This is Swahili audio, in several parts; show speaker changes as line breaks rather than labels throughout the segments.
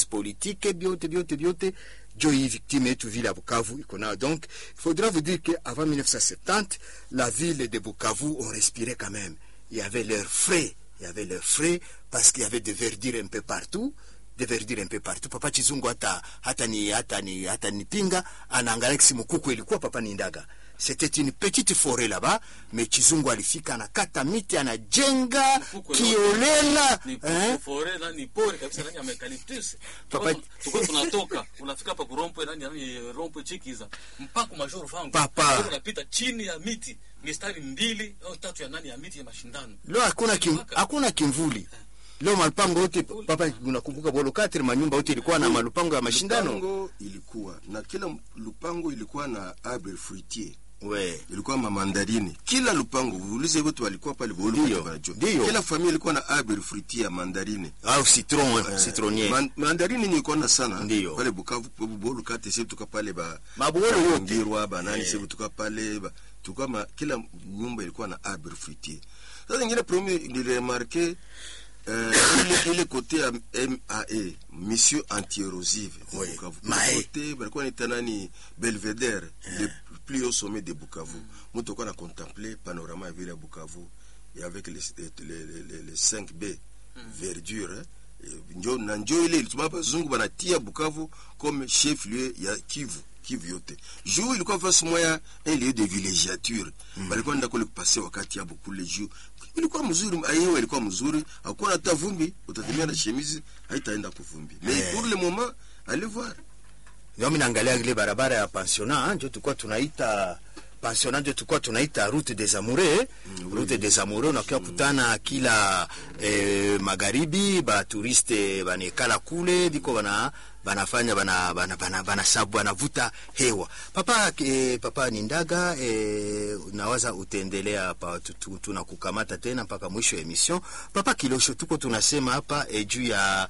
politique byote byote byote jo hii victime yetu ville ya Bukavu iko nayo. Donc il faudra vous dire que avant 1970 la ville de Bukavu on respirait quand même. Il y avait l'air frais, il y avait l'air frais parce qu'il y avait des verdures un peu partout de verdure un peu partout. Papa Chizungu hata hata ni hata ni hata ni pinga anaangalia kisi mkuku ilikuwa papa ni ndaga. C'était une petite forêt là-bas, mais Chizungu alifika anakata miti anajenga
Mfuko
kiolela
ni
eh?
fore na ni pori kabisa nani ya eucalyptus
Papa-
tuko tunatoka unafika hapa kurompwe nani nani rompwe chikiza mpaka majoro fangu
Papa.
Ndio unapita chini ya miti mistari mbili au tatu ya nani ya miti ya mashindano
Leo hakuna kim,
Mpaka.
hakuna kimvuli. Leo malupango yote papa, unakumbuka bolo katri manyumba yote ilikuwa na malupango ya mashindano.
Lupango ilikuwa na kila lupango ilikuwa na arbre fruitier
We.
ilikuwa mamandarini kila lupango uulize wote walikuwa pale bolu
Ndio,
wote wanajua.
ndio.
kila familia ilikuwa na arbre fruitier ya mandarini
Au citron,
Eh,
citronnier.
man- mandarini nilikuwa na sana
Ndio.
pale Bukavu po- bolu kate sisi tuka pale ba
Mabuolo yote.
ngirwa ba nani
Eh.
sisi tuka pale ba tuka ma, kila nyumba ilikuwa na arbre fruitier sasa ingine premier niliremarke euh, ile ile kote ya MAE mission anti-érosive ya
Oui,
Bukavu
MAE.
kote balikuwa naita nani Belvedere le plus haut sommet de Bukavu mtu alikuwa na contempler panorama ya ville ya Bukavu et avec les les les, les, les 5B verdure eh, eh, njo na njo ile ilituma bazungu banatia Bukavu comme chef lieu ya Kivu Kivu yote juu ilikuwa fasi moya un lieu de villégiature balikuwa nenda kule kupase wakati yabo kule juu ilikuwa mzuri ayewe ilikuwa mzuri hakuwa hata vumbi utatemea na chemise haitaenda kuvumbi mais
Eh.
pour le moment allez voir
Ndio mimi naangalia ile barabara ya pensionnat ndio tulikuwa tunaita pensionnat ndio tulikuwa tunaita route des amoureux route des amoureux unakuwa kutana kila eh, magharibi ba turiste banekala kule biko bana banafanya bana bana bana, bana sabu banavuta hewa papa eh, papa Nindaga eh, nawaza utaendelea hapa tu- tu- tunakukamata tena mpaka mwisho ya emission papa Kilosho tuko tunasema hapa eh, juu ya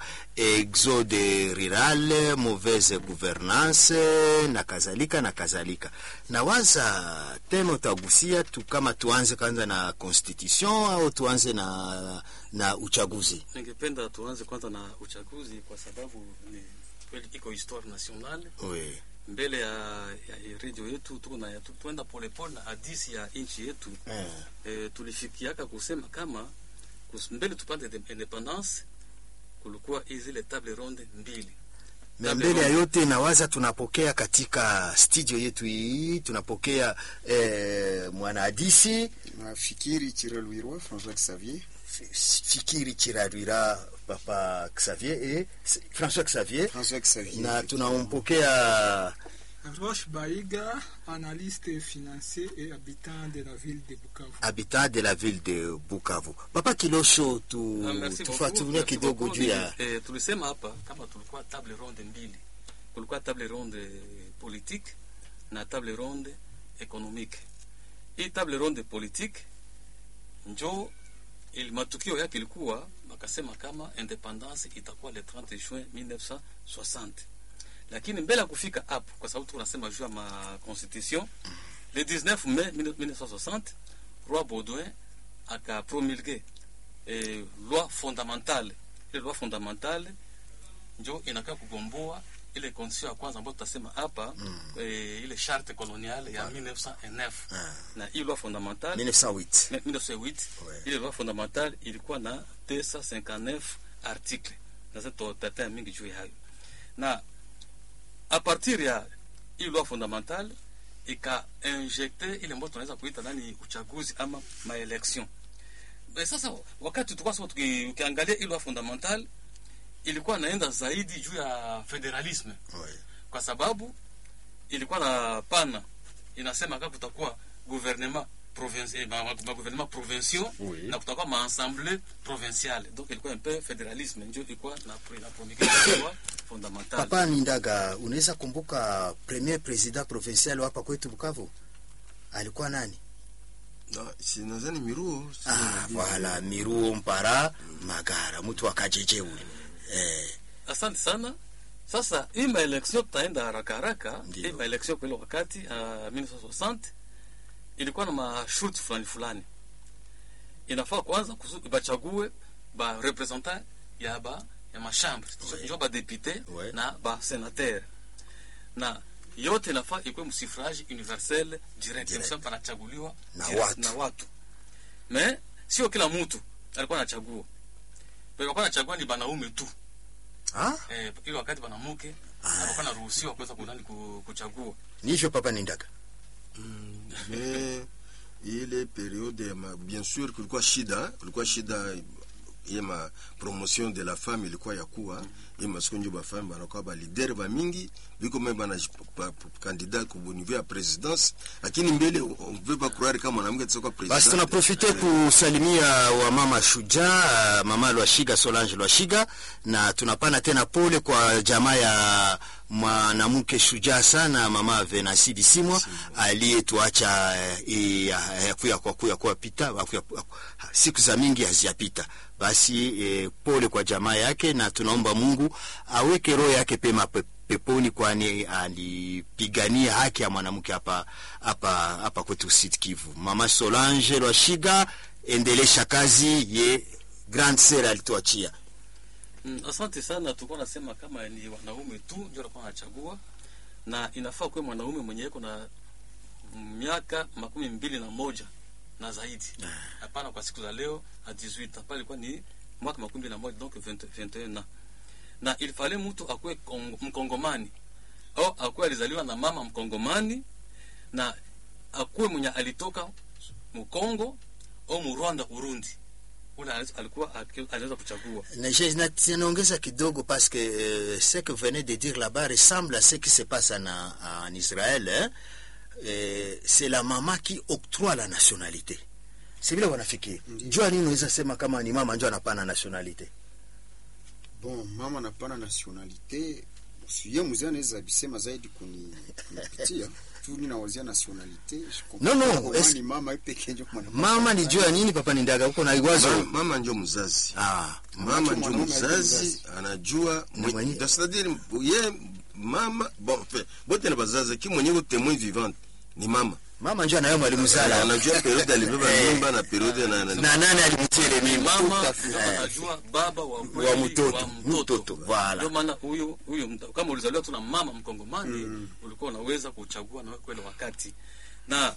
exode rural mauvaise gouvernance na kadhalika na kadhalika nawaza tena utagusia tu kama tuanze kwanza na constitution au tuanze na na uchaguzi
ningependa tuanze kwanza na uchaguzi kwa sababu ni kweli iko histoire nationale
oui.
mbele ya, ya redio yetu tuko na tu- tuenda polepole na hadisi ya nchi yetu
eh.
e, tulifikiaka kusema kama kus, mbele tupate de- independance kulikuwa zile table ronde mbili
na
Table
mbele ya
ronde.
yote nawaza tunapokea katika studio yetu hii tunapokea eh, mwanahadisi
nafikiri Chiralwirwa François Xavier
fikiri chirarwira papa Xavier et François Xavier
François Xavier
na tunampokea
Roche Baïga, analyste financier et habitant de la ville de Bukavu.
habitant de la ville de Bukavu. Papa Kilosho, tu,
Ah, merci
tufuatilie
beaucoup, merci
kidogo
beaucoup.
juu ya
Eh, tulisema hapa kama tulikuwa table ronde mbili kulikuwa table ronde politique na table ronde economique hii table ronde politique njo ili matukio yake ilikuwa wakasema kama independance itakuwa le 30 juin 1960 lakini mbele ya kufika hapo kwa sababu tunasema juu ya ma constitution le 19 mai 1960 roi baudouin akapromulgue eh, loi fondamentale ile loi fondamentale njo inakaa kugomboa ile constitution ya kwanza ambayo tutasema hapa mm. eh, ile charte coloniale ya 1909
Ah.
na hii loi fondamentale
1908.
1908
Ouais.
ile loi fondamentale ilikuwa na 259 article na sasa tutataya mingi juu ya hayo na a partir ya hii loi fondamentale ikainjekte ile ambayo tunaweza kuita nani uchaguzi ama maelection e sasa wakati tulikuwa sasa tuki- ukiangalia hii loi fondamentale ilikuwa naenda zaidi juu ya federalisme
Ouais.
kwa sababu ilikuwa na pana inasema kama kutakuwa gouvernement provincial ma, ma, ma gouvernement provinciaux
Oui.
na kutakuwa ma assemblée provinciale donc ilikuwa un peu fédéralisme ndio ilikuwa na pre- na promulgation ya fondamentale
Papa Nindaga, unaweza kumbuka premier president provincial hapa kwetu Bukavu alikuwa nani?
Na, si nadhani miruo si
Ah,
nadhani-
voilà, Miruo Mpara Magara, mtu wa Kajeje ule. Eh,
asante sana sasa hii maelection tutaenda haraka haraka
Ndio.
hii maelection kwa ile wakati uh, 1960 ilikuwa na masharti fulani fulani inafaa kwanza kusu- bachague ba representant ya ba ya mashambre
Ouais.
njo badepute
Ouais.
na basenatere na yote nafaa ikuwe msifrage universel direct
Direct.
Msema panachaguliwa
Na
direct
watu.
na watu me sio kila mtu alikuwa anachagua walikuwa anachagua ni banaume tu
ah?
eh, ili wakati banamuke alikuwa anaruhusiwa kuweza kunani ku- kuchagua
ni hivyo papa Nindaga
mais ile periode ya ma, bien sûr kulikuwa shida kulikuwa shida ye ma promotion de la femme ilikuwa ya kuwa ye masiku njo bafemme banakuwa balidere bamingi biko me bana candidat ku niveau ya présidence lakini mbele on veut pas croire kama mwanamke atakuwa
basi
president
tunaprofite kusalimia wa mama shujaa mama Lwashiga Solange Lwashiga na tunapana tena pole kwa jamaa ya mwanamke shujaa sana mama Venasi Bisimwa aliyetuacha eh, eh, akuya kwa kuya kwa pita akuya- siku za mingi haziyapita basi eh, pole kwa jamaa yake na tunaomba Mungu aweke roho yake pema pe, peponi kwani alipigania haki ya mwanamke hapa hapa hapa kwetu Sud Kivu. Mama Solange Lwashiga, endelesha kazi ye grand sœur alituachia.
Mm, asante sana. Tulikuwa nasema kama ni wanaume tu ndio walikuwa wanachagua, na inafaa kuwe mwanaume mwenye iko na miaka makumi mbili na moja na zaidi, hapana kwa siku za leo a 18 pale ilikuwa ni mwaka makumi mbili na moja donc 20 21 na na ilifale mtu akuwe Kongo- mkongomani au akuwe alizaliwa na mama mkongomani na akuwe mwenye alitoka mkongo au mu Rwanda Urundi, ule alikuwa aki- anaweza kuchagua
Na je- na- Naongeza kidogo parce que euh, ce que vous venez de dire là-bas ressemble à ce qui se passe en, en Israël. Hein? Eh, c'est la mama qui octroie la nationalité. Si vile wanafikiri. Jua nini unaweza sema kama ni mama ndio anapana nationalité?
bon mama napana nationalite siye mzee anaweza bisema zaidi kuni kunipitia tu ninawazia nationalite je comprends
Non, non,
pas comment
est-ce-
ni mama ipeke njo kwa
Mama ni jua nini papa Nindaga huko na iwazo?
mama, mama njo mzazi
Ah,
mama njo
mwanaume
mzazi
mzazi.
anajua
Ni mwenye-
mwe- c'est-à-dire ye mama bon enfin, bote na bazazi ki mwenye ko témoin vivante ni mama
mama ndio anayo mwalimu Zala.
anajua periode alibeba
Eh.
mimba na periode na, na,
na nani alimtia ile mimba
mama
Tout à
ndio
fait.
anajua baba wa kweli
wa mtoto
wa
mtoto voilà
ndio maana huyu huyu mta- kama ulizaliwa tu na mama mkongomani ulikuwa unaweza kuchagua na kweli wakati na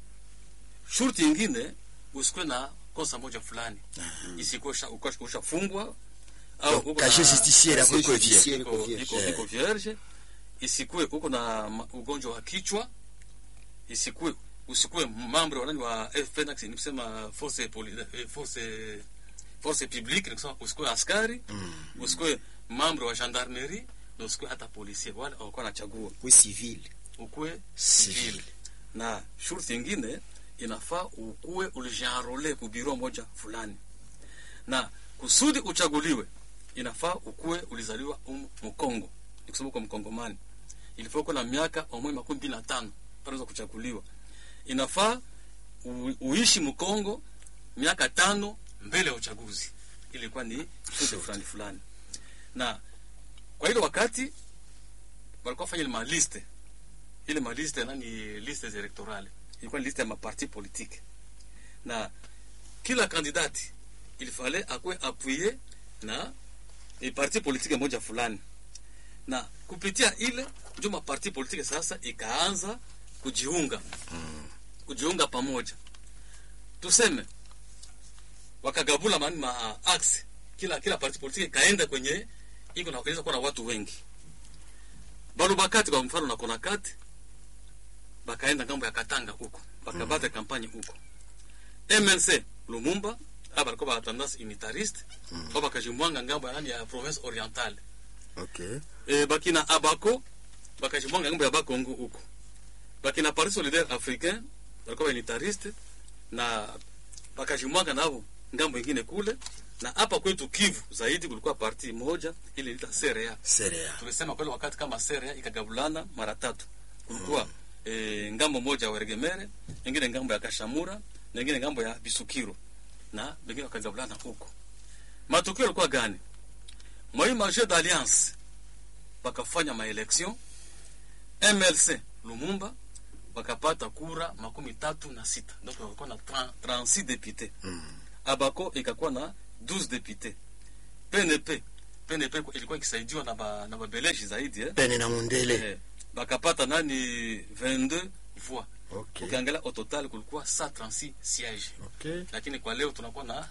shurti ingine usikuwe na kosa moja fulani isikuwe usha- uko- ushafungwa au uko
casier
na-
justicier
Casier
akuwe vie
justicier.
iko-
iko vierge.
iko- iko vierge isikuwe uko na ma- ugonjwa wa kichwa isikuwe usikuwe mambo wa nani wa FNX ni kusema force poli, eh, force force publique ni kusema usikuwe askari usikuwe mambo wa gendarmerie na usikuwe hata policier wale walikuwa wanachagua
kwe civil
ukuwe
Civil.
civil na shurti ingine inafaa ukuwe ulijienrole ku biro moja fulani na kusudi uchaguliwe inafaa ukuwe ulizaliwa um, mkongo nikusema uko mkongomani ilifaa uko na miaka omwe makumi mbili na tano panaweza kuchaguliwa inafaa u, uishi mkongo miaka tano mbele ya uchaguzi ilikuwa ni shurti fulani fulani na kwa ile wakati walikuwa fanya ile maliste ile maliste nani liste electorale ilikuwa ni liste ya maparti politique na kila kandidati ilifale akwe appuye na e parti politique moja fulani na kupitia ile ndio maparti politique sasa ikaanza kujiunga kujiunga pamoja tuseme wakagabula mani ma axe kila kila parti politique ikaenda kwenye iko na inaweza kuwa na watu wengi balubakati kwa mfano na konakati bakaenda ngambo ya katanga huko bakabata mm. kampanye huko mnc lumumba aba balikuwa ba tendance unitariste mm. ba bakajimwanga ngambo ya nani ya province orientale
okay
e, bakina abako bakajimwanga ngambo ya bakongo huko bakina parti solidaire africain balikuwa ba unitariste na bakajimwanga nabo ngambo ingine kule na hapa kwetu kivu zaidi kulikuwa parti moja ile ilita CRA
serea
tulisema kweli wakati kama seria ikagabulana mara tatu kulikuwa mm. e, ngambo moja ya Weregemere, ingine ngambo ya Kashamura na ingine ngambo ya Bisukiro na wengine wakagabulana huko. Matukio yalikuwa gani? Moi marché d'alliance wakafanya maelection MLC Lumumba wakapata kura makumi tatu na sita donc walikuwa na 30 36 députés
Mm.
Abako ikakuwa na 12 députés PNP PNP ilikuwa ikisaidiwa na ba, na babeleji zaidi eh?
pene na mundele
Eh, bakapata nani 22 voix
okay.
ukiangalia au total kulikuwa 136 siège
Okay.
lakini kwa leo tunakuwa na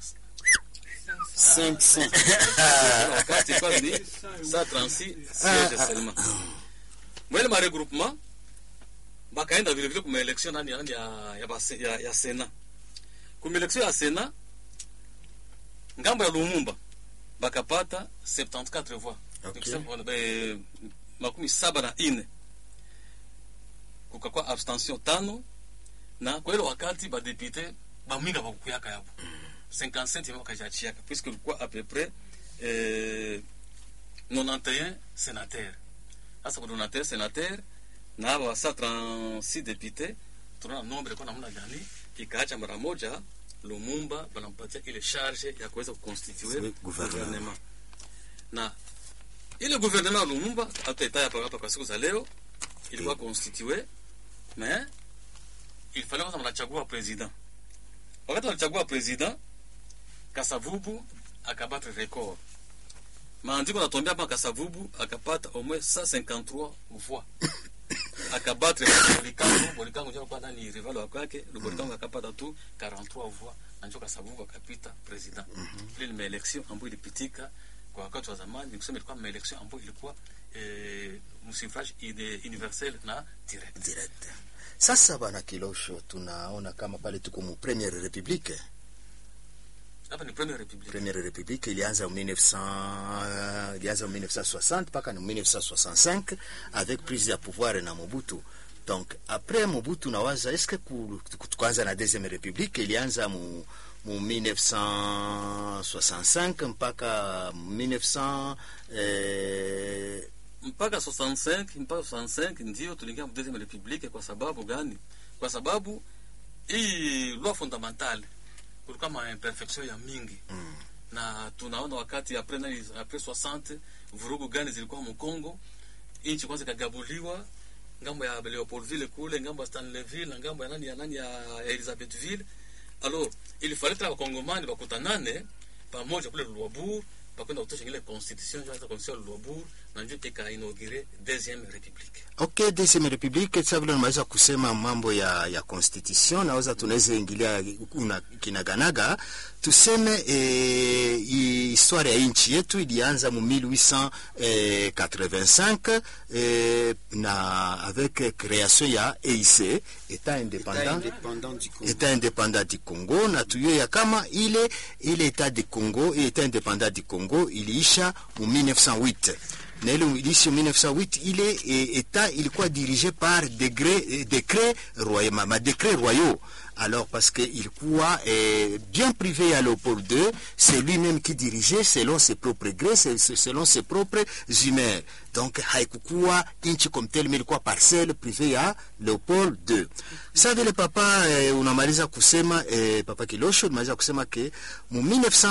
500
Kila wakati ilikuwa ni 136 siège seulement mwele ma regroupement bakaenda vile vile kuma election nani nani ya ya, base, ya, ya Sena kuma election ya Sena ngambo ya Lumumba bakapata 74 voix
Okay.
Nikisema, eh, makumi saba na ine kukakuwa abstention tano na kwa ile wakati badepute baminga bakukuyaka yapo 57 bakajachiaka puisque ilikuwa à peu près eh, 91 sénateur sasa kwa 91 sénateur na aba 136 député tunaona nombre ilikuwa namna gani ikaacha mara moja Lumumba banampatia ile charge ya kuweza kuconstituer
Oui, gouvernement.
gouvernement na ile gouvernement ya Lumumba hataitaya hapa hapa kwa siku za leo ilikuwa constitué mais il fallait kwanza mnachagua president wakati wanachagua president Kasavubu akabatre record maandiko natuambia hapa Kasavubu akapata au moins 153 voix akabatre Bolikango Bolikango ndio alikuwa nani rival wa kwake Bolikango akapata tu 43 voix na ndio Kasavubu akapita president ile ni election ambayo ilipitika kwa wakati wa zamani nikusema ilikuwa election ambayo ilikuwa eh, msuffrage ide- universel na direct
direct sasa bana kilosho tunaona kama pale tuko mu première république
hapa ni première république
première république ilianza mu 1900 ilianza mu 1960 mpaka ni 1965 avec prise ya pouvoir na Mobutu donc après Mobutu nawaza est-ce que ku- ku- tukaanza na deuxième république ilianza mu mu 1965 mpaka 1900 eh,
mpaka 65 mpaka 65 ndio tuliingia mu deuxième république kwa sababu gani kwa sababu hii loi fondamentale kulikuwa ma imperfection ya mingi
Mm.
na tunaona wakati après nani après 60 vurugu gani zilikuwa mu Congo nchi kwanza ikagabuliwa ngambo ya Leopoldville kule ngambo ya Stanleyville na ngambo ya nani ya nani ya Elizabethville alors il fallait tena wakongomani bakutanane pamoja kule Luabur bakwenda kutosha ile constitution ndio constitution ya Luabur na ndio ikainaugure deuxième république
ok deuxième république sa vile unaweza kusema mambo ya ya constitution naweza tunaweza ingilia una kinaganaga tuseme eh, histoire ya nchi yetu ilianza mu 1885 eh, na avec création ya EIC état
État
indépendant
indépendant du Congo.
état indépendant du Congo na tuyo ya kama ile ile état du Congo et état indépendant du Congo iliisha mu 1908 na ile iliisha mu 1908 ile e, état ilikuwa dirigé par degré eh, décret royal ma, ma décret royaux alors parce que ilikuwa eh, bien privé à Léopold II c'est lui-même qui dirigeait selon ses propres grés c'est- c'est- selon ses propres humeurs donc haikukuwa nchi comme tel mais ilikuwa parcelle privée ya Leopold II sa vile papa eh, unamaliza kusema eh, papa Kilosho unamaliza kusema ke mu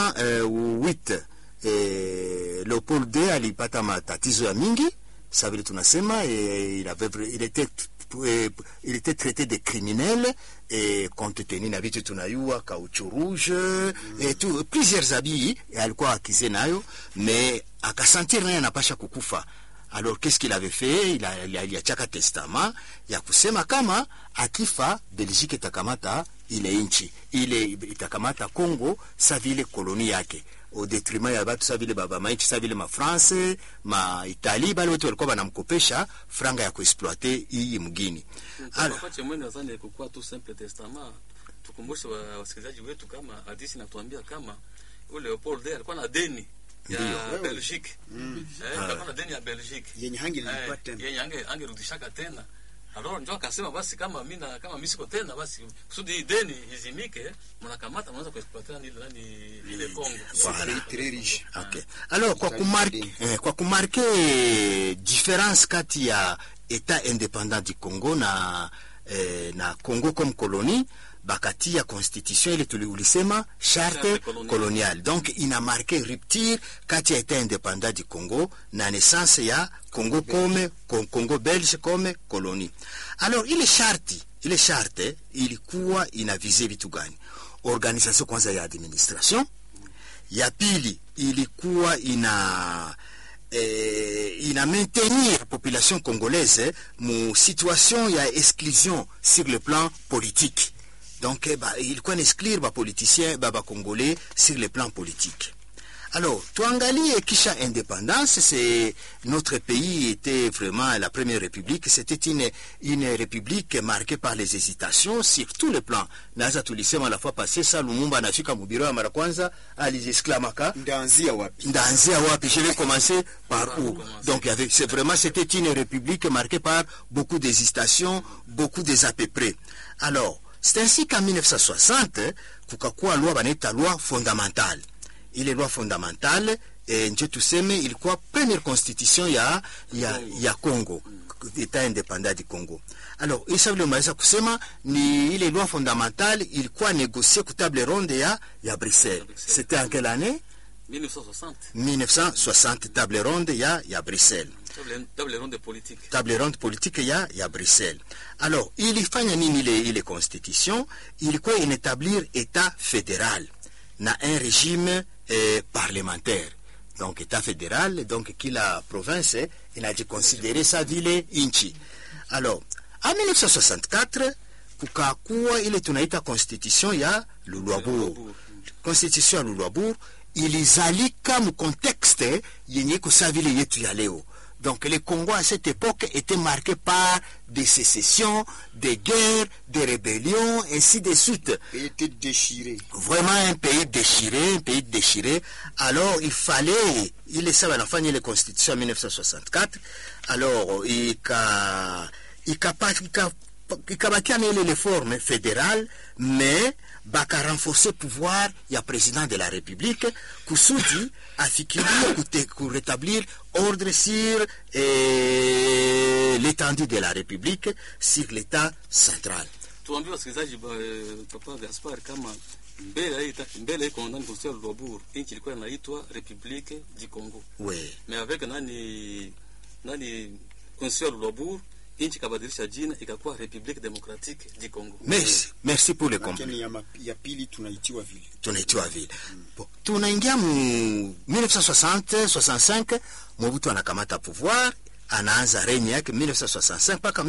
1908 eh, Leopold II alipata matatizo ya mingi sa vile tunasema eh, il avait vra- il était eh, il était traité de criminel eh, compte tenu na vitu tunayua kauchu rouge eh, tu, plusieurs habits alikuwa akize nayo mais akasentir naye anapasha kukufa alors qu'est-ce qu'il avait fait il a- il a- aliachaka testament ya kusema kama akifa belgique itakamata ile nchi ile itakamata congo sa vile koloni yake au detriment ya batu sa vile baba mainchi sa vile mafrance maitali bale wote walikuwa banamkopesha franga ya kuexploite iyi mgini Ala.
Kwa chemwene nadhani kukuwa tu simple testament tukumbushe wa- wasikilizaji wetu kama hadisi natuambia kama ule Leopold II alikuwa na deni ya
Ndiyo.
Belgique eh, alikuwa na deni ya Belgique
yenye hangi
Eh,
nilipata tena
yenye ange angerudishaka tena alors njo akasema basi kama mimi na kama mimi siko tena basi kusudi hii deni izimike mnakamata mnaanza kuexploiter nani ile nani ile Congo
C'est un pays très riche.
Okay. Alors kwa
Italie
kumarke,
deni.
eh, kwa kumarke eh, difference kati ya etat indépendant du Congo na eh, na Congo comme colonie bakatia constitution ile tuli ulisema charte
Charte coloniale.
coloniale donc ina marqué rupture kati ya etat indépendant du Congo na naissance ya Congo comme Con- Congo belge comme colonie alors ile sharti ile charte ilikuwa ina vise vitu gani organisation kwanza ya administration ya pili ilikuwa ina eh, ina maintenir population congolaise mu situation ya exclusion sur le plan politique donc eh, ba, ilikuwa inaexclure bapoliticien ba bacongolais sur le plan politique alors tuangalie kisha indépendance c'est notre pays était vraiment la première république c'était une, une république marquée par les hésitations sur tous les plans naweza tulisema la fois passée sa lumumba anafika mubiro ya mara kwanza alijisklamaka
ndaanzia wapi
ndaanzia wapi je vais commencer par
Par
où
où commencer
donc il y avait c'est vraiment c'était une république marquée par beaucoup d'hésitations beaucoup des à peu près alors c'est ainsi qu'en 1960 kukakuwa loi banaita loi fondamentale ile loi fondamentale eh, njo tuseme ilikuwa première constitution ya ya, ya Congo etat independant du Congo alors isa vile umaweza kusema ni ile loi fondamentale ilikuwa négociée ku table ronde ya ya Bruxelles
Bruxelles.
c'était en quelle année
1960
1960 table ronde ya ya Bruxelles
table, table ronde politique
table ronde politique ya ya Bruxelles alors ilifanya nini ile ile constitution ilikuwa inétablir état fédéral na un régime eh, parlementaire donc état fédéral donc kila province eh, inajikonsidere sa vile inchi alors en 1964 kukakuwa ile tunaita constitution ya Lulwabourg
Lulwabourg.
constitution ya Lulwabourg ilizalika mu contexte yenye iko sa vile yetu ya leo donc le Congo à cette époque était marqué par des sécessions, des guerres, des rébellions, ainsi de suite.
Et était déchiré
Vraiment un pays déchiré, un pays déchiré. Alors il fallait, il est ça, la la constitution en 1964. Alors il a, il a pas, il a, ikabakia na ile reforme fédérale mais baka renforcer pouvoir ya président de la république kusudi afikirie kute- kurétablir ordre sur eh, l'étendue de la république sur l'état central
tuambie wasikilizaji ba- eh, papa gaspar kama mbele ya hii ta- mbele iko ndani constitution ya Lwabur nchi ilikuwa inaitwa Republique du Congo
oui.
mais avec nani nani constitution ya Lwabur nchi ikabadilisha jina ikakuwa Republique Democratique du Congo
merci merci pour le compliment
lakini ya, ma- ya pili tunaitiwa vile
tunaitiwa vile bon, tunaingia mu 1960 65 mobutu anakamata pouvoir anaanza renye yake 1965 mpaka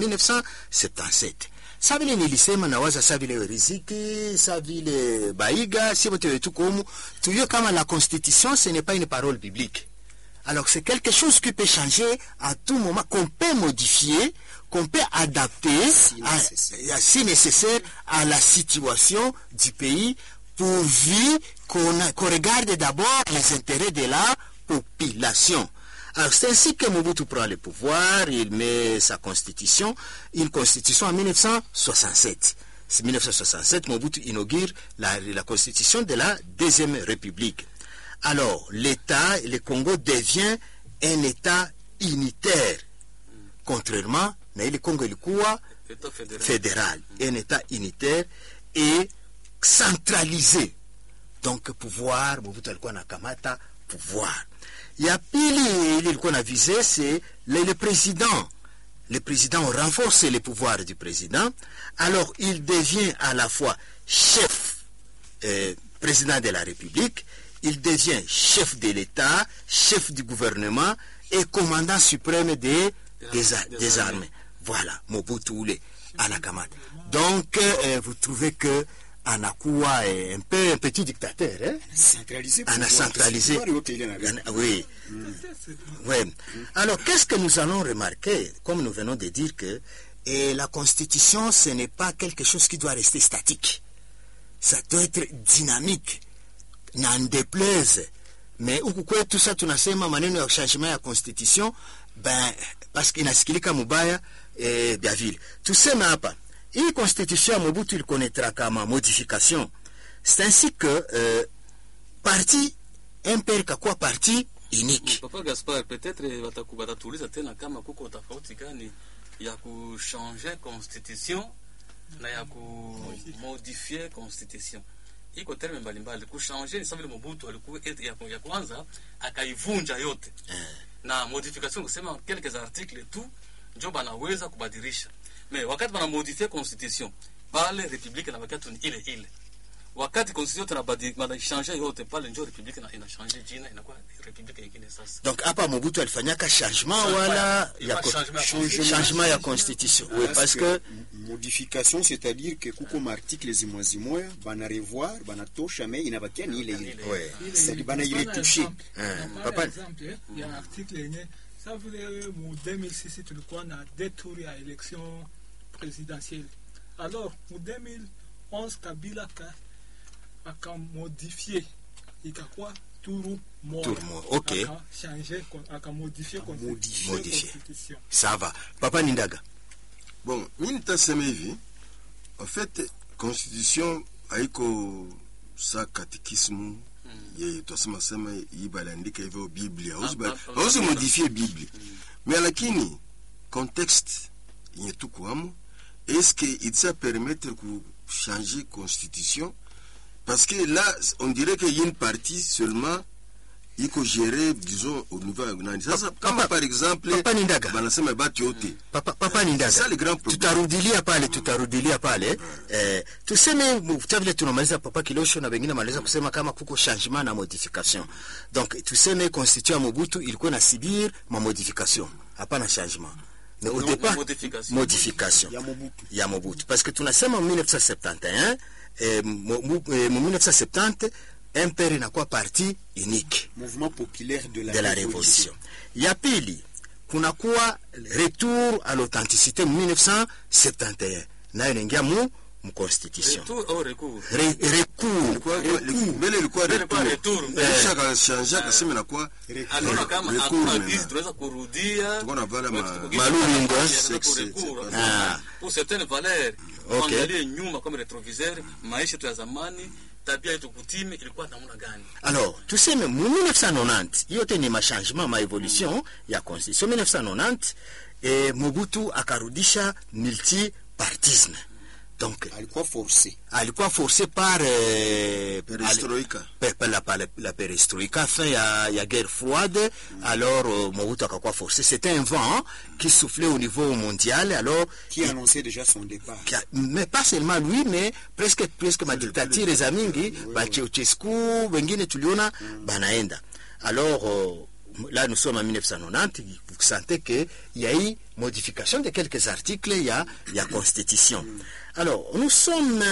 1977 sa vile nilisema nawaza sa vile riziki sa vile baiga si bote wetuko humu tuyue kama la constitution ce n'est pas une parole biblique alors c'est quelque chose qui peut changer à tout moment, qu'on peut modifier, qu'on peut adapter
Si
à-
nécessaire.
à- si nécessaire à la situation du pays pourvu qu'on a- qu'on regarde d'abord les intérêts de la population. Alors c'est ainsi que Mobutu prend le pouvoir, il met sa constitution, une constitution en 1967. C'est 1967, Mobutu inaugure la, la constitution de la Deuxième République. Alors, l'État, le Congo devient un État unitaire, contrairement na ile Congo ilikuwa
État fédéral
fédéral, un État unitaire et centralisé. Donc pouvoir, Mobutu alikuwa anakamata pouvoir. Ya pili ile ilikuwa na visé c'est le, le président. Le président on renforce les pouvoirs du président. Alors il devient à la fois chef euh, président de la République, il devient chef de l'État, chef du gouvernement et commandant suprême des, des, a-
Des
des
armées.
armées. Voilà, Mobutu ule anakamata. Donc, euh, vous trouvez que anakuwa eh, un peu un petit dictateur, hein?
centralisé
ana centralisé.
Pouvoir yote ile na-
Ana- Oui. Oui. Alors, qu'est-ce que nous allons remarquer, comme nous venons de dire que eh, la Constitution, ce n'est pas quelque chose qui doit rester statique. Ça doit être dynamique. Na déplaise. Mais huku kwetu sasa tunasema maneno ya changement ya constitution ben parce que inasikilika mubaya eh, bya vile. Tuseme hapa hii constitution ya Mobutu ilikonetra kama modification. C'est ainsi que euh, parti MPR kakuwa parti unique.
Papa Gaspar, peut-être wataku- watatuuliza tena kama kuko tofauti gani ya kuchanger constitution na ya kumodifie constitution. Iko terme mbalimbali. Kuchanger ni sawa vile Mobutu alikuwa eti ya, ya kwanza akaivunja yote na modification kusema quelques articles tu njo banaweza kubadilisha. Me wakati banamodifie constitution pale republique na wakati ni ile ile wakati constitution tunabadi banachange yote pale njo republique ina- inachange jina inakuwa republique ingine sasa
donc hapa mobutu alifanyaka changement wala
Il
ya
va
co-
changement ya
changement changement ya constitution oui, parce que
m- modification c'est-à-dire que kuko maartikle zimwa zimoya bana revoir banatosha me inabakia ni ile ile
Ouais.
C'est-à-dire bana iretouche
Papa-
papa exemple ya article yenye sa vile mu 2006 tulikuwa na deux tours ya election présidentielle alors mu 2011 kabila ka akamodifie ikakuwa turu moja
Tour moja, ok.
akachange akamodifie
Modifie.
Modifie.
constitution
ça va papa nindaga
bon mi nitasema hivi en fait constitution haiko sa katikismu ye twasema sema hii baliandika hivyo biblia Hauzi ba-
Ah, ah,
hauzi
ah,
modifie biblia mais lakini contexte yenye tukuamo est-ce que itisa permettre kuchanger constitution parce que là on dirait que y a une partie seulement iko géré disons au niveau ya nani sasa
Papa-
kama par exemple
Papa Nindaga.
banasema batu yote
papa, papa nindaga
Ça, le grand problème.
tutarudilia pale tutarudilia pale eh, tuseme mu- ta vile tunamaliza papa kilosho na wengine maliza kusema kama kuko changement na modification donc tuseme constitution ya mobutu ilikuwa na subir ma modification hapana changement mais au
Non,
départ
modification.
modification
ya mobutu
ya mobutu parce que tunasema mu 1971 eh, mu- mu eh, mu 1970 mpr inakuwa parti unique
mouvement populaire de la,
de la révolution ya pili kunakuwa retour à l'authenticité mu 1971 nayo inaingia mu mu constitution
retour au recours
Re, recours
Ilikuwa- mbele ilikuwa
Mbele ilikuwa
retour.
retour.
Kisha akashanja akasema inakuwa
aliona kama
recours
hakuna
maintenant.
gizi tunaweza kurudia
Tuko na vala ma-
Tuko-
malulungu,
tuko-
eh?
tuko recours.
Sexe,
ah.
pour certaines valeurs
Ok.
tuangalie nyuma kama retroviseur maisha yetu ya zamani tabia yetu kutime ilikuwa namna gani
alors tuseme mu 1990 yote ni machangement ma évolution ya constitution 1990 eh, mobutu akarudisha multipartisme donc
alikuwa forcé
alikuwa forcé par eh,
Perestroika.
pe- pe- la, la, la perestroika fin ya, ya guerre froide alors euh, mobutu akakuwa forcé c'était un vent qui soufflait au niveau mondial alors
qui annonçait déjà son départ
qui a- mais pas seulement lui mais presque presque madiktatire za mingi bacheuchescu wengine tuliona banaenda alors euh, là nous sommes en 1990 vous sentez que il y a eu modification de quelques articles il y a, il y a constitution alors nous sommes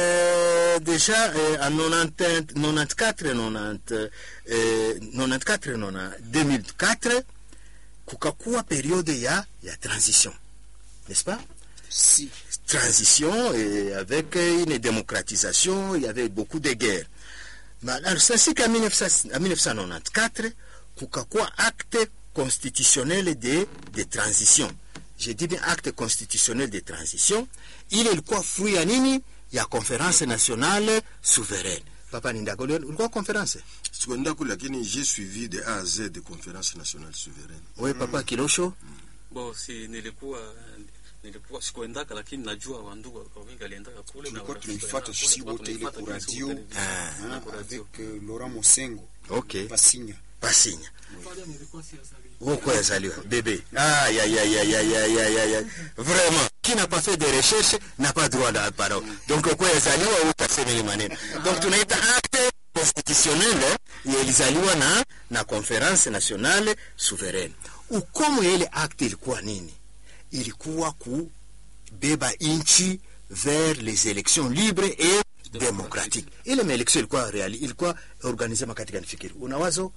euh, déjà euh, en 90 94 90 euh, 94 90 2004 kukakuwa periode ya ya transition n'est-ce pas
si
transition et avec une démocratisation, il y avait beaucoup de guerres. Mais alors, c'est ainsi qu'en 1900 en 1994, kukakuwa acte constitutionnel de, de transition. Je dis bien acte constitutionnel de transition. Ile ilikuwa fruit ya nini? Ya conférence nationale souveraine. Papa Nindago, ulikuwa conférence?
sikuenda kule lakini j'ai suivi de a à z de conférence nationale souveraine
Oui, Papa Kilosho.
bo si nilikuwa nilikuwa sikuendaka lakini najua wandugu wa wingi aliendaka kule na
tulikuwa
warafiki
tunaifuata
waliendaka
sisi
kule,
wote ile
tulikuwa
ku
tunaifata
radio
kwenye
Ah.
na
hein,
ku radio.
avec euh, Laurent Mosengo
Ok.
Pasinya
Pasinya.
pale nilikuwa siazaliwa
Huko yazaliwa bébé. Ah, ya, ya, ya, ya, ya, ya, ya, ya. Vraiment, qui n'a pas fait de recherche n'a pas droit à la parole. Donc, kwa yazaliwa utasema ile maneno. Donc, tunaita acte constitutionnel eh, ya ilizaliwa na na conference nationale souveraine. Ukomo ya ile acte ilikuwa nini? Ilikuwa kubeba inchi vers les élections libres et démocratiques. Ile maelection ilikuwa reali, ilikuwa organize makatika nifikiri. Una wazo?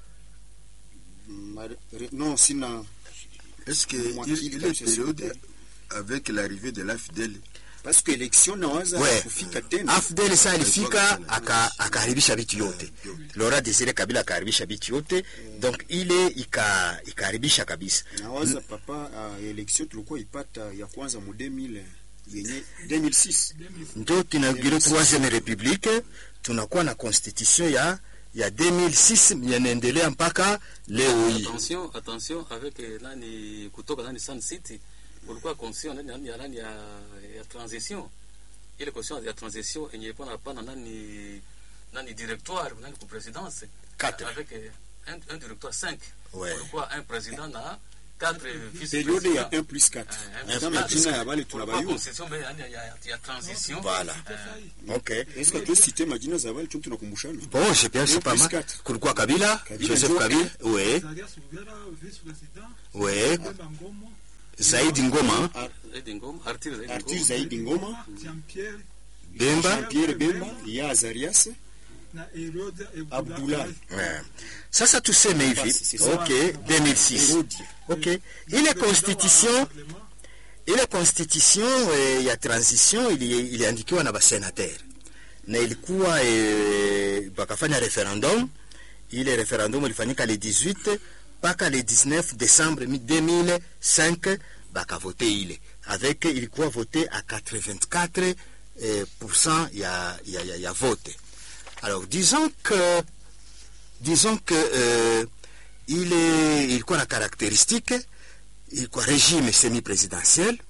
Ma- re- non sina
est-ce que
Mwakili
il, il
kabisa
est période
serikali.
avec l'arrivée de l'afdel
parce que election nawaza
Ouais.
kufika tena
afdel sa alifika aka- akaharibisha vitu yote lora desire kabila akaharibisha vitu yote donc ile ika ikaharibisha kabisa
nawaza papa uh, election tulikuwa ipata ya kwanza mu 2000 yenye 2006
ndio tunaugire troisième république tunakuwa na constitution ya ya 2006 yanaendelea mpaka leo hii
attention attention avec eh, nani kutoka nani Sun City ulikuwa constitution nani nani ya nani ya, ya transition ile constitution ya transition yenye ilikuwa napana nani nani directoire nani ku présidence
Quatre.
avec eh, un, un directoire 5
Ouais.
ulikuwa un président na quatre vice
periode ya 1 plus 4
Eh,
kama
eh,
jina ya bale
Kulikuwa
tunabayua
constitution mais yani ya, ya transition
Voilà. okay
eske tosite majina za bale tu tunakumbushana
bon je pense
Un
pas
plus
mal
quatre.
kulikuwa kabila
Kabila
joseph
ndio
kabila ouais
Zarias Ugera, vice-président.
ouais
Bemba Ngomo,
zaidi ngoma
Zaidi Ngoma, Arthur Zaidi
artur
Ngoma.
zaidi ngoma
Jean-Pierre
bemba
pierre bemba ya azarias
na Herode
Abdoulaye.
Eh. sasa tuseme hivi
Basi, c'est ça.
okay 2006
Herodi.
okay ile constitution ile constitution eh, ya transition ili- iliandikiwa na basenater na ilikuwa eh, bakafanya referendum ile referendum ilifanyika le 18 mpaka le 19 décembre 2005 bakavote ile avec ilikuwa vote à 84 eh, pourcent ya, ya, ya, ya vote alors disons que disons que euh, il est ilikuwa na caractéristique ilikuwa régime semi-présidentiel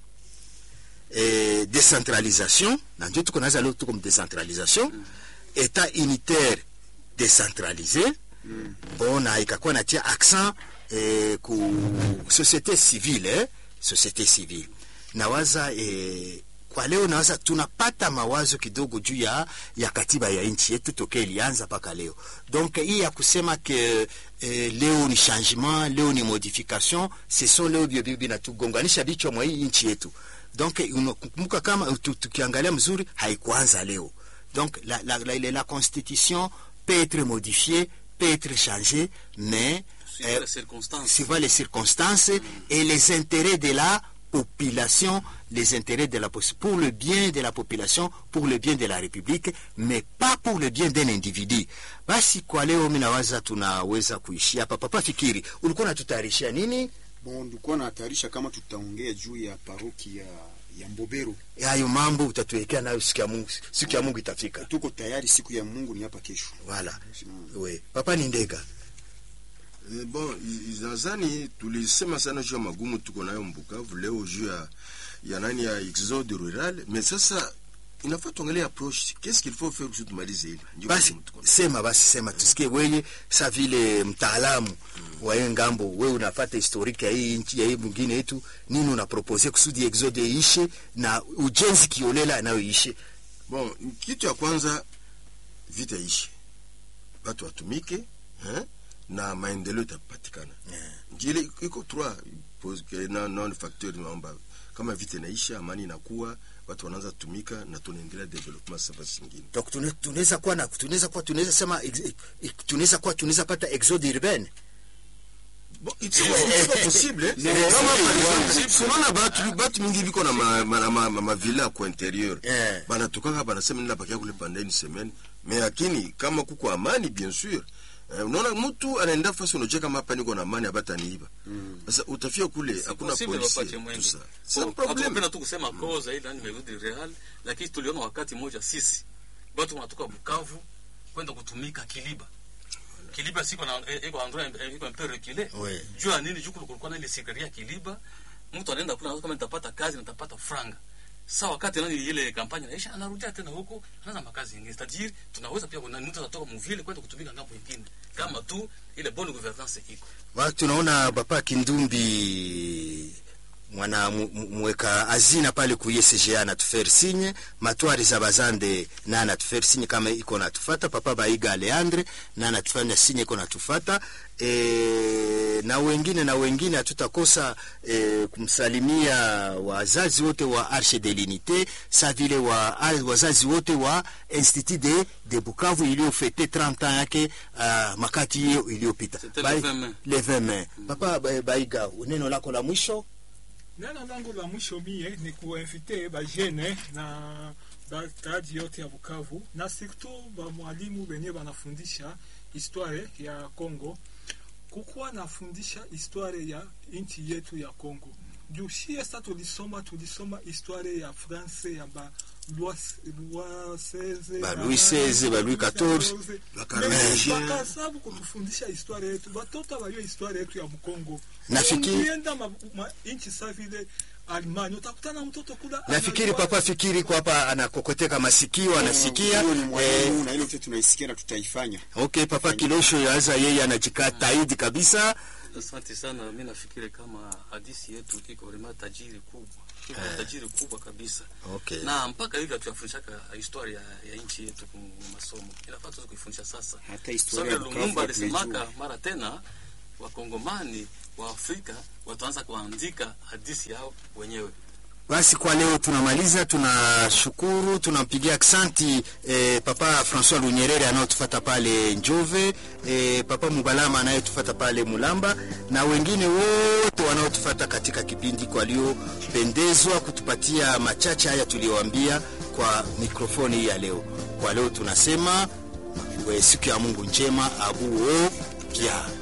eh, décentralisation na ndio tuko naza leo tuko mu décentralisation état unitaire décentralisé bon na ikakuwa natia accent eh, ku société civile eh? société civile nawaza eh, kwa leo nawaza tunapata mawazo kidogo juu ya, ya katiba ya nchi yetu tokea ilianza mpaka leo donc hii ya kusema ke eh, leo ni changement leo ni modification ce sont leo bio bio binatugonganisha bichwa mwa hii nchi yetu donc unakumbuka kama tu- tukiangalia mzuri haikuanza leo donc la, la, la, la, la constitution peut être modifiée peut être changée mais
Suivant
euh,
les circonstances.
suivant les circonstances et les intérêts de la population, les intérêts de la pos- pour le bien de la population, pour le bien de la République, mais pas pour le bien d'un individu. Basi kwa leo mimi nawaza tunaweza kuishia hapa. Papa Fikiri, ulikuwa unatutayarishia nini?
bon ndikuwa natayarisha kama tutaongea juu ya paroki ya, ya mbobero
Hayo mambo utatuwekea nayo siku ya Mungu, siku ya Mungu itafika.
tuko tayari siku ya mungu ni hapa kesho
Voilà. We, Papa ni ndega.
Eh, bon i- nadhani tulisema sana juu ya magumu tuko nayo Mbukavu leo juu ya ya nani ya exode rural, mais sasa inafaa tuangalie approche, qu'est-ce qu'il faut faire kusudi tumalize hili. Ndio
Basi
magumu tuko nayo.
sema, basi sema, tusikie weye sa vile mtaalamu wa hii ngambo, wewe unafata historiki ya hii nchi ya hii mwingine yetu, nini unapropose kusudi exode iishe na ujenzi kiolela nayo iishe?
Bon, kitu ya kwanza vita ishi, watu watumike eh, na maendeleo itapatikana. Njile iko trois pos- ke- na non facteur naomba kama vita inaisha, amani inakuwa, watu wanaanza tumika na tunaendelea development sasa zingine.
Donc tune- tunaweza kuwa na tunaweza kuwa tunaweza sema ex- ex- tunaweza kuwa tunaweza pata exode urbaine
Bon, it's it's not possible. eh. Kama par exemple, tunaona batu batu mingi biko na ma ma, ma, ma, ma villa kwa interieur.
Eh.
Banatokaka banasema nila bakia kule pendant une semaine. Mais lakini kama kuko amani bien sûr. Eh, unaona mtu anaenda fasi unajua kama hapa niko na amani abata niiba. Sasa utafia kule hakuna
Possible
polisi.
wapate mwenge.
Tout ça.
Bon,
C'est un problème.
hatupenda tu kusema koza ile yani merudi real, lakini tuliona wakati mmoja sisi watu wanatoka Bukavu kwenda kutumika Kiliba. Kiliba siko na eh, iko endroit eh, iko un peu reculé.
Ouais.
Juu ya nini juu kulikuwa na ile sikaria Kiliba. Mtu anaenda kule anaona kama nitapata kazi na nitapata franga. Sasa wakati nani ile kampanya inaisha anarudia tena huko anaanza makazi mengine. Tajiri tunaweza pia kuna mtu anatoka mvile kwenda kutumika ngambo nyingine. Kama tu ile bonne gouvernance iko.
Wa- tunaona papa Kindumbi mwana mu- mu- mweka hazina pale ku ISGA anatufere sinye matwari za bazande na anatufere sinye kama iko natufata papa Baiga Leandre na anatufanya sinye iko natufata e, na wengine na wengine hatutakosa e, kumsalimia wazazi wote wa Arche de l'Unité sa vile wa al- wazazi wote wa Institut de, de Bukavu iliyofete 30 ans yake uh, makati hiyo iliyopita
C'était
Bai-
le 20 mai.
le 20 mai. Papa Ba- Baiga, neno lako la mwisho
neno langu la mwisho mie ni kuinvite bajene na bakaaji yote ya Bukavu na surtout bamwalimu benye banafundisha histoire ya Congo kukuwa nafundisha histoire ya nchi yetu ya Congo juu shie sa tulisoma tulisoma histoire ya France ya ba Louis XVI
Ba Louis XVI, ba Louis XIV.
Ba Carolingiens.
bakasabu kutufundisha histoire yetu batoto bayo histoire yetu ya Mkongo
Nafikiri-
ukienda ma, ma, nchi sa vile Alemania utakutana mtoto kula
nafikiri papa fikiri kwa hapa anakokoteka masikio anasikia
Huyo ni
eh,
mwalimu na ile yote tunaisikia na tutaifanya
okay papa kilosho yaza yeye anajikaa taidi kabisa
Asante sana. Mi nafikiri kama hadisi yetu iko vrema tajiri kubwa, iko tajiri kubwa kabisa,
okay.
na mpaka hivi hatuyafundishaka historia ya, ya nchi yetu kwenye masomo. Inafaa tuweze kuifundisha sasa.
hata historia ya
Sababu
Bukavu
Lumumba
hatuijui.
alisemaka mara tena, wakongomani wa Afrika wataanza kuandika hadisi yao wenyewe.
Basi kwa leo tunamaliza, tunashukuru, tunampigia aksanti eh, Papa Francois Lunyerere anayotufata pale Njove, eh, Papa Mubalama anayetufata pale Mulamba na wengine wote wanaotufata katika kipindi kwa waliopendezwa kutupatia machache haya tuliyoambia kwa mikrofoni hii ya leo. Kwa leo tunasema eh, siku ya Mungu njema abuo pia